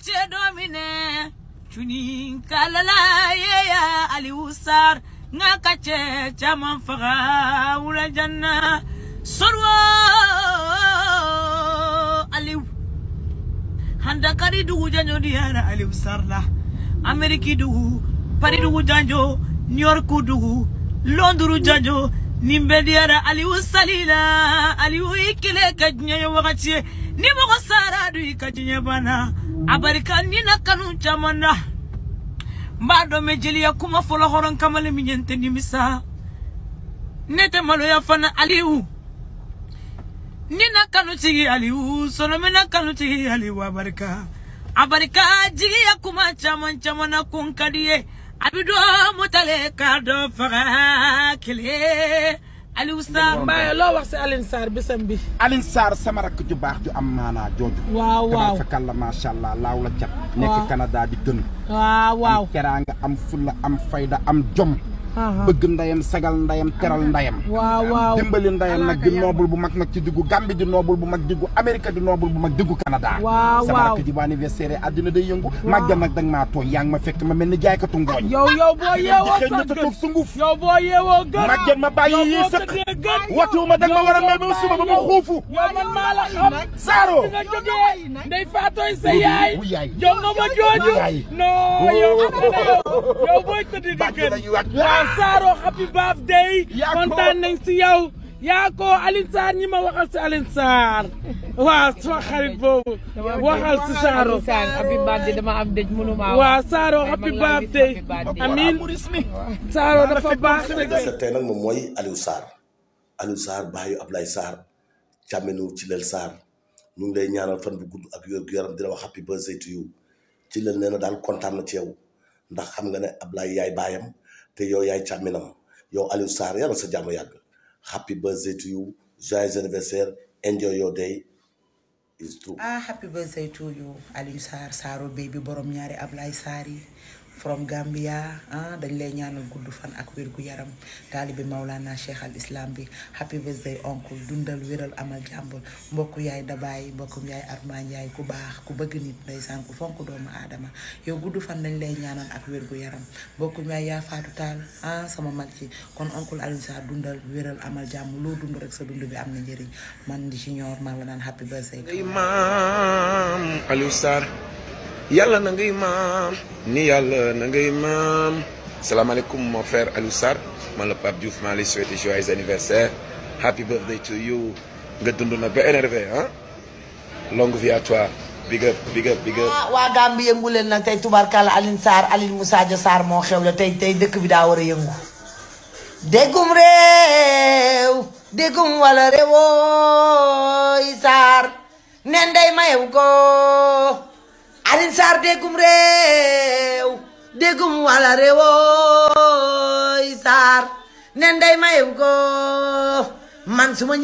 ce domine cuni kalala yeya aliou sar nga kace caman faga wula janna sorwo aliou handa kadi dugu janjo diyara aliou sar la ameriki dugu pari dugu janjo new york dugu londuru janjo nin bɛ diyara aliou salila aliou i kile ka diɲɛ ye wagati ye ni mɔgɔ sara du i ka diɲɛ banna a barika ni na kanu caman na n b'a dɔn mɛ jeliya kuma fɔlɔ hɔrɔn kamalen min ye n tɛ nimisa ne tɛ maloya fana aliou ni na kanu tigi aliou sɔnɔmɛ na kanu tigi aliou a barika a barika jigiya kuma caman caman na ko n ka di ye a bi dɔ mutale k'a dɔ faga kile aliou sar Mbaye loo wax si Alioune Sarr bisam bi. Alioune Sarr sama rakk ju baax ju am maanaa jooju. waaw waaw fakal la macha allah laaw la cat. waaw nekk Canada di gën. waaw waaw. am teraanga am fulla am fayda am jom. bëgg ndayam sagal ndayam teral ndayam. waaw waaw. dimbali ndayam nag di noobul bu mag nag ci diggu Gambie di noobul bu mag diggu Amérique di noobul bu mag diggu Canada. waaw sama waaw. rakk ji bu anniversaire àddina day yëngu. màggal nag danga maa tooñ yaa ngi ma fekk ma mel ni jaaykatu ngooñ. yow yow boo yeewoo xëy na sax te toog sunguf. yow boo yeewoo gën. màgget ma bàyyi yow yi boo sëq. tëddee gën. watuuma danga ma war a may ba suba ba ma xuufu. yow man maa la xam. Saaro. fi nga jógee. ndey faatooy sa yaay. wu yaay. jox nga ma jooju. Wu yaay. non yow xam nga ne yow. yow booy tëdd di Bàjj gën. lañuy wax. waaw Saaro happy birthday. Yaa ko. kontaan nañ si yow. yaa ko Alioune Sarr ñi ma waxal si Alioune Sarr. waaw sama xarit boobu. waxal si Saaro. Saan happy birthday dama am dëj mënuma waaw Saaro happy birthday. amiin Saaro dafa baax rek. anniversaire tey nag moom mooy Aliou Sarr Aliou Sarr baayu Ablaye Sarr càmminu ci leel Sarr ñu ngi lay ñaanal fan bu gudd ak wér gu yaram di la wax happy birthday to you ci leel nee na daal kontaan na ci yow ndax xam nga ne Ablaye yaay baayam te yow yaay càmminam yow Aliou Sarr yàlla sa jàmm yàgg happy birthday to you joyeux anniversaire enjoy your day is true. ah happy birthday to you Aliou Sarr Saaro baby borom ñaari Ablaye Sarr yi from Gambia ah dañ lay ñaanal gudd fan ak wér gu yaram taalibi Maulana Cheikh al Islam bi happy birthday oncle dundal wéral amal jàmbur mbokku yaay dabaay mbokkum yaay Armand yaay ku baax ku bëgg nit ndeysaan ku fonk doomu aadama yow gudd fan dañ lay ñaanal ak wér gu yaram mbokkum yaay yaa faatu taal ah sama mag ci kon oncle Aliou Sarr dundal wéral amal jàmm loo dund rek sa dund bi am na njëriñ man di ci ñor maa la naan happy birthday to you. ngay maam Aliou Sarr yàlla na ngay maam ni yàlla na ngay maam salaamaaleykum mon frère Aliou Sarr man la Pape Diouf maa lay souhaiter joyeux anniversaire happy birthday to you nga dund na ba énervé ah longue vie à toi big up big up big up ah waa Gambie yëngu leen nag tey tubarkalla Alioune Sarr Alioune Moussa Dia Sarr moo xew la tey tey dëkk bi daa war a yëngu déggum réew déggum wala réewooy Sarr nen day mayew ko Alioune Sarr déggum réew déggum wala réewooy Sarr nen day mayew ko man su ma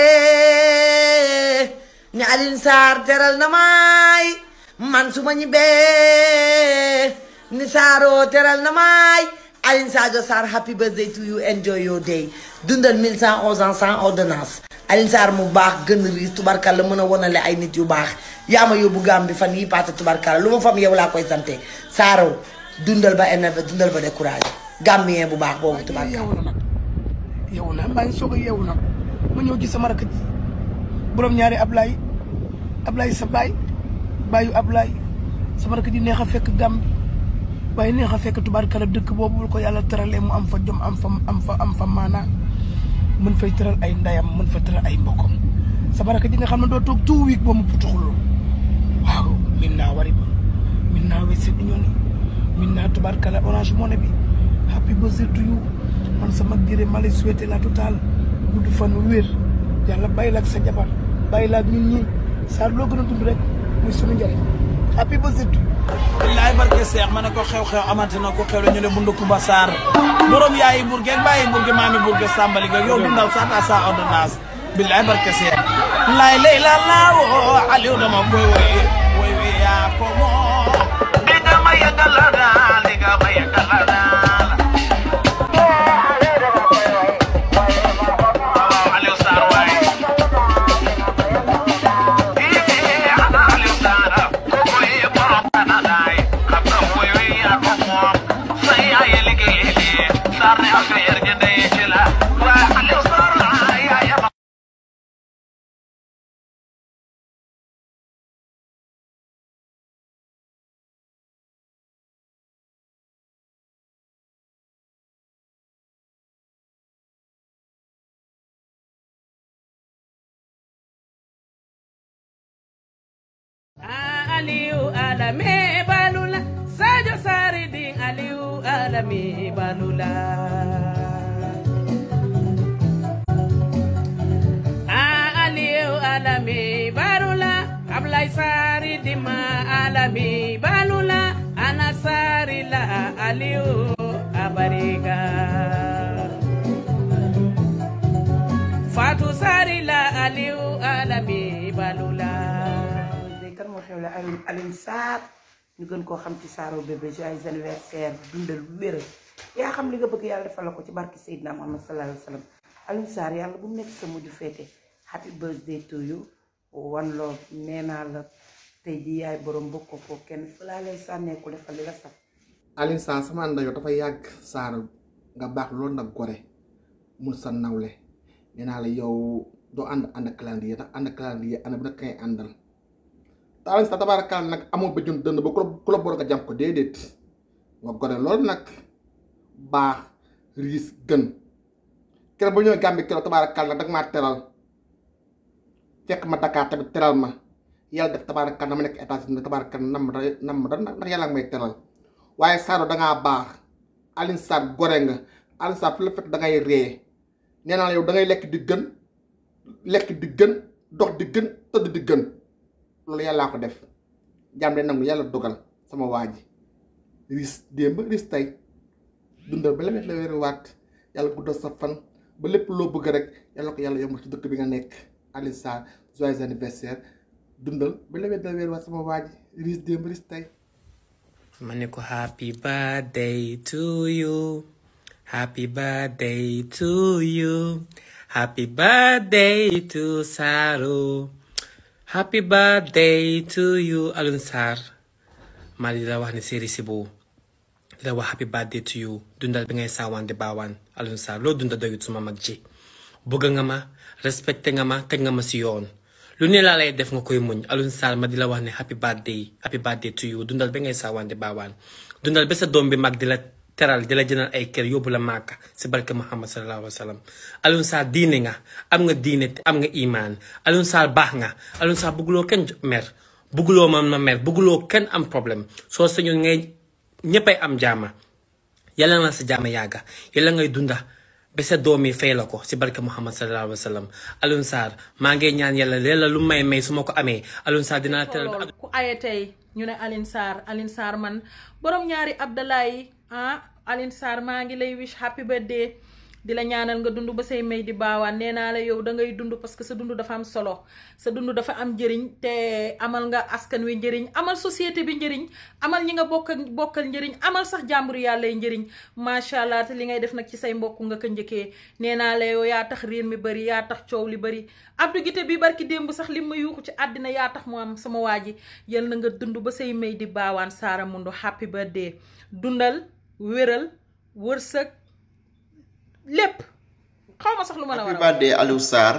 ñibbee ni Alioune Sarr teral na maay man su ma ñibbee ni Saaro teral na maay Alioune Sadio Sarr happy birthday to you enjoy your day dundal 1111 ans sans ordonnance Alioune Sarr mu baax gën riis tubarkalla mën a wonale ay nit yu baax yaa ma yóbbu gàm bi fan yi paase tubarkalla lu ma fam yow laa koy sante Saaro dundal ba énervé dundal ba découragé gambien bu baax boobu tubarkalla yeewu na nag yeewu na maa ngi soog a yeewu nag ma ñëw ci sama rakk ji borom ñaari Ablaye Ablaye sa baay baayu Ablaye sama rakk ji neex a fekk Gàmbi waaye neex a fekk tubaarkala dëkk boobu bu ko yàlla teralee mu am fa jom am fa am fa am fa maanaa mën fay tëral ay ndayam mën fa tëral ay mbokkam sama rakk ji nga xam ne doo toog two week ba mu putuxuloo waaw min naa wari ba min naa wese bi ñooni min naa tubaarkala orange money bi happy birthday to you man sama gërëm ma lay souhaité la totale gudd fan wér yàlla bàyyi la ak sa jabar bàyyi la ak ñun ñii saa loo gën a dund rek muy sunu njëriñ happy birthday to you billaay barke seex ma ne ko xew-xew amante na ko xew la ñu ne bundu Kumba Sarr borom yaayi burge ak bàyyi burge maami burge sàmbali nga yow dundal sa ta sa ordonnance billaay barke seex laay lay la laawoo Aliou dama koy woy woy wi yaa ko moom di nga ma yëgal la daal di nga ma yëgal la daal Aliou Sarr waay Aliou Sarr koy borom aliou alame balula sadio sari din aliou alame balula a aliou alame balula ablay sari dima alame balula ana sari la aliou abariga Fatou Sari la Aliou Alami Balula léegi kan moo xew la Alioune Alioune Sarr ñu gën koo xam ci Saaro bébé joyeux anniversaire dundal wér yaa xam li nga bëgg yàlla defal la ko ci barki Seydina Muhammad sallallahu alayhi wa sallam Alioune Sarr yàlla bu mu nekk sa mujj féete happy birthday to you one love nee naa la tey jii yaay borom bokk ko kenn fu laa lay sànneeku defal li la saf Alioune Sarr sama ànd yow dafa yàgg Sarr nga baax loolu nag gore mun sa nawle nee naa la yow doo ànd ànd ak calendrier ndax ànd ak calendrier ànd bu nekk kay àndal te Alioune Sarr tabaarakaal nag amoo ba jun dënd ba ku la ku la boor nga jàmm ko déedéet nga gore loolu nag baax riis gën keroog ba ñëwee Gambie keroog tabaarakaal nag danga maa teral fekk ma Dakar tamit teral ma yàlla def tabaarakaal na ma nekk États-Unis tabaarakaal nam da nam da ndax yàlla nga may teral waaye Sarr dangaa baax Alioune Sarr gore nga Alioune Sarr fu la fekk da ngay ree nee naa la yow da ngay lekk di gën lekk di gën dox di gën tëdd di gën loolu yàllaa ko def jàmm de nangu yàlla dogal sama waa ji ris démb ris tey dundal ba lemet la weeri waat yàlla guddal sa fan ba lépp loo bëgg rek yàlla ko yàlla yombal ci dëkk bi nga nekk Alioune Sarr joyeux anniversaire dundal ba lemet la weeri waat sama waa ji ris démb ris tey ma ne ko happy birthday to you happy birthday to you happy birthday to Saaro happy birthday to you Alioune Sarr maa di la wax ne série si boobu di la wax happy birthday to you dundal bi ngay saawaan di baawaan Alioune Sarr loo dunda doyut suma mag ji bëgg nga ma respecté nga ma kañ nga ma si yoon lu ne laa lay def nga koy muñ Alioune Sarr ma di la wax ne happy birthday happy birthday to you dundal ba ngay saawaan di baawaan dundal ba sa doom bi mag di la teral di la jënal ay kër yóbbu la Màkka si barke Muhammad sallallahu alayhi wa sallam Alioune Sarr diine nga am nga diine te am nga imaan Alioune Sarr baax nga Alioune Sarr bëgguloo kenn mer bëgguloo man ma mer bëgguloo kenn am problème soo sañoon ngay ñëppay am jaama yàlla na sa jaama yàgga yàlla ngay dunda ba sa doom yi fay la ko si barke Muhammad sallallahu alayhi wa sallam Alioune Sarr maa ngi ñaan yàlla leela lu may may su ma ko amee Alioune Sarr dinaa teral ba loolu ku aye tey ñu ne Alioune Sarr Alioune Sarr man borom ñaari Abdalaay ah Alioune Sarr maa ngi lay wish happy birthday di la ñaanal nga dund ba say may di baawaan nee naa la yow da ngay dund parce que sa dund dafa am solo sa dund dafa am njëriñ te amal nga askan wi njëriñ amal société bi njëriñ amal ñi nga bokkal bokkal njëriñ amal sax jàmbur yàlla yi njëriñ macha allah te li ngay def nag ci say mbokk nga ko njëkkee nee naa la yow yaa tax riir mi bëri yaa tax coow li bëri Abdou Guité bi barki démb sax li ma yuuxu ci àddina yaa tax mu am sama waa ji yal na nga dund ba say may di baawaan Saara Mundo happy birthday dundal wéral wërsëg lépp xaw ma sax lu ma la war a happy birthday Aliou Sarr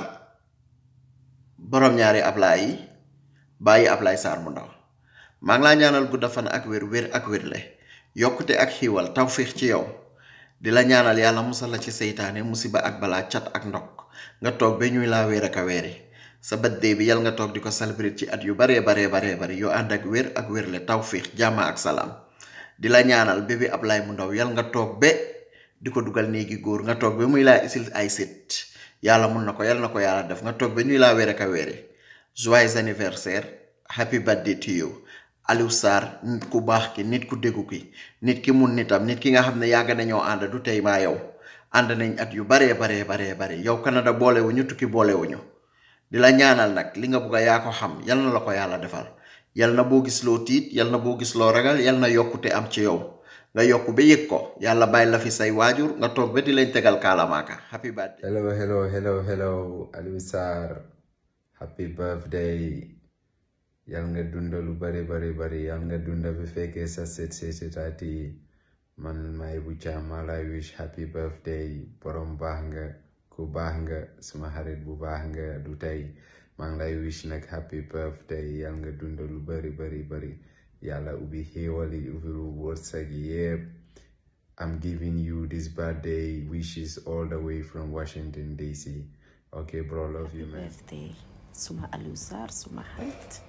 borom ñaari Ablaay yi bàyyi Ablaay Sarr mu ndaw maa ngi laa ñaanal gudda fan ak wér wér ak wérle yokkute ak xiiwal tawfiix ci yow di la ñaanal yàlla musal la ci seytaane musiba ak balaa cat ak ndok nga toog ba ñuy laa wéer ak a weeri sa birthday bi yal nga toog di ko célébrer ci at yu baree baree baree bari yoo ànd ak wér ak wérle tawfiix jàmm ak salaam di la ñaanal bébé Ablaay mu ndaw yal nga toog ba di ko dugal néegi góor nga toog ba muy laa isil ay sit yàlla mun na ko yàlla na ko yàlla def nga toog ba ñuy laa wéer ak a weeri joyeux anniversaire happy birthday to you Aliou Sarr nit ku baax ki nit ku déggu ki nit ki mun nitam nit ki nga xam ne yàgg nañoo ànd du tey maa yow ànd nañ at yu baree baree baree bare yow Canada boolewuñu tukki boolewuñu di la ñaanal nag li nga bugg a yaa ko xam yal na la ko yàlla defal yal na boo gis loo tiit yal na boo gis loo ragal yal na yokkute am ci yow nga yokk ba yëg ko yàlla bàyyi la fi say waajur nga toog ba di lañ tegal kaalamaaka happy birthday hello hello hello hello Aliou Sarr happy birthday yal nga dunda lu bari bari bari yal nga dunda bi fekkee sa set seetaat yi man may bu caam maa lay wish happy birthday borom baax nga ku baax nga suma xarit bu baax nga du tey maa ngi lay wish nag happy birthday yal nga dunda lu bari bari bari yàlla ubbi xéewal yi ubbi lu wërsëg yépp I'm giving you this birthday wishes all the way from Washington DC okay bro love you man birthday suma Aliou Sarr suma xarit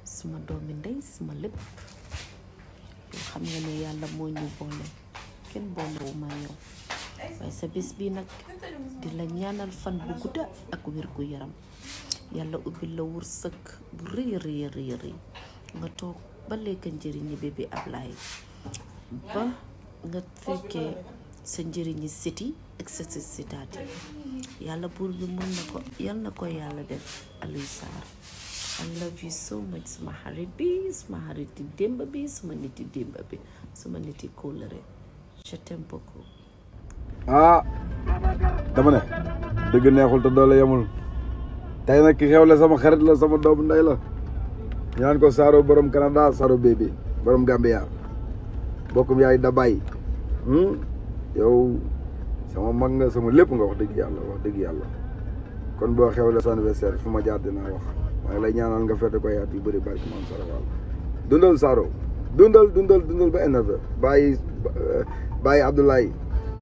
suma doomi ndey suma lépp yoo xam nga ne yàlla moo ñu boole kenn boolewu ma yow waaye sa bés bi nag di la ñaanal fan bu gudda ak wér gu yaram yàlla ubbil la wërsëg bu rëy rëy rëy rëy nga toog ba lekk njëriñi bébé Ablaye ba nga fekkee sa njëriñi siti ak sa si sitaati yàlla buur bi mun na ko yal na ko yàlla def Aliou Sarr I love you so much suma xarit bi suma xarit yi démb bi suma nit yi démb bi suma nit yi kóllëre je t'aime beaucoup ah dama ne dëgg neexul te doole yemul tey nag ki xewle sama xarit la sama doomu ndey la ñu naan ko Saaro borom Canada Saaro bébé borom Gambia bokkum yaay da bàyyi yow sama mag nga sama lépp nga wax dëgg yàlla wax dëgg yàlla kon boo xewle sa anniversaire fu ma jaar dinaa wax waaye lay ñaanal nga fete ko yaat yu bëri barki maam Sara Fall dundal Saaro dundal dundal dundal ba énervé bàyyi bàyyi Abdoulaye